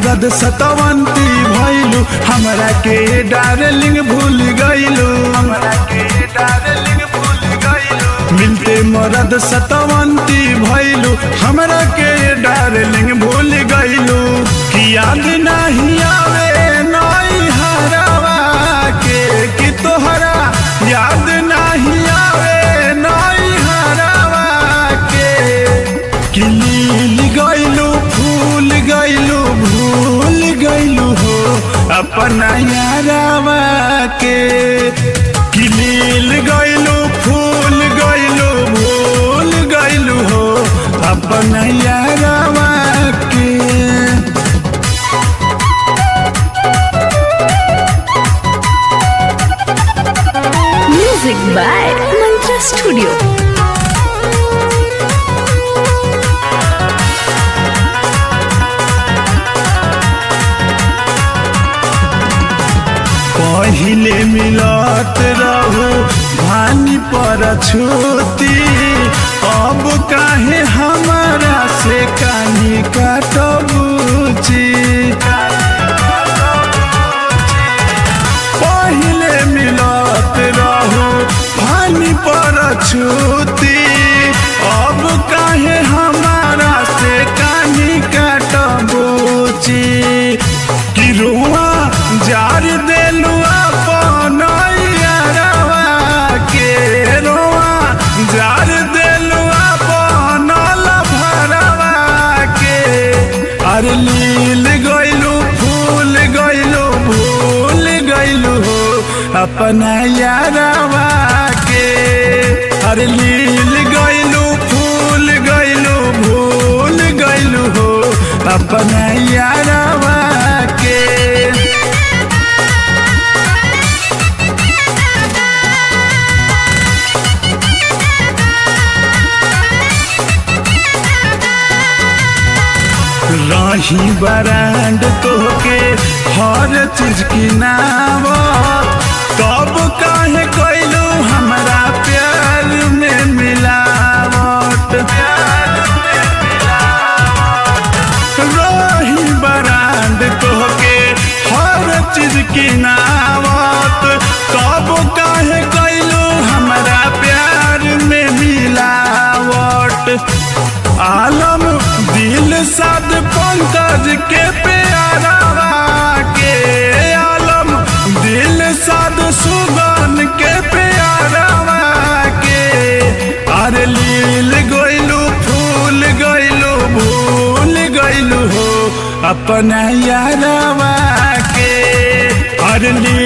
मरद सतवंती भइलू हमरा के डार्लिंग भूल गइलू हमरा के डार्लिंग भूल गइलू मिलते मरद सतवंती भइलू हमरा के डार्लिंग भूल गइलू कि याद नहीं आवे नई हरवा के कि तोहरा याद नहीं आवे नई हरवा के कि लील गइलू फूल गइलू भूल गइलू हो अपना यारवा के कि लील गइलू फूल गइलू भूल गइलू हो अपना यारवा के Music by Mantra Studio. पहिले मिलत रहू भानी पर छूती अब काहे हमारा से कानी काटबूची पहिले मिलत रहू भानी पर छूती अब काहे हमारा से कानी काटबूची कि रुआ जार देलू अपन यारवा के रुआ जार देलू अपन लभरवा के अरे लील गइलू फूल गइलू भूल गइलू हो अपना यारवा के अरे लील गइलू फूल गइलू भूल गइलू हो अपना यारवा के रही बरांड तोहके हर चीज की नाव तब काहे कैलू हमरा प्यार में मिलावट रही बरांड तोहके हर चीज की नावत तब काहे कैलू हमरा प्यार में मिलावट आलम दिल साध पंकज के प्यारा के आलम दिल साध सुगन के प्यारा के अरे लील गइलू फूल गइलू भूल गइलू हो अपना यारवा के अरे लील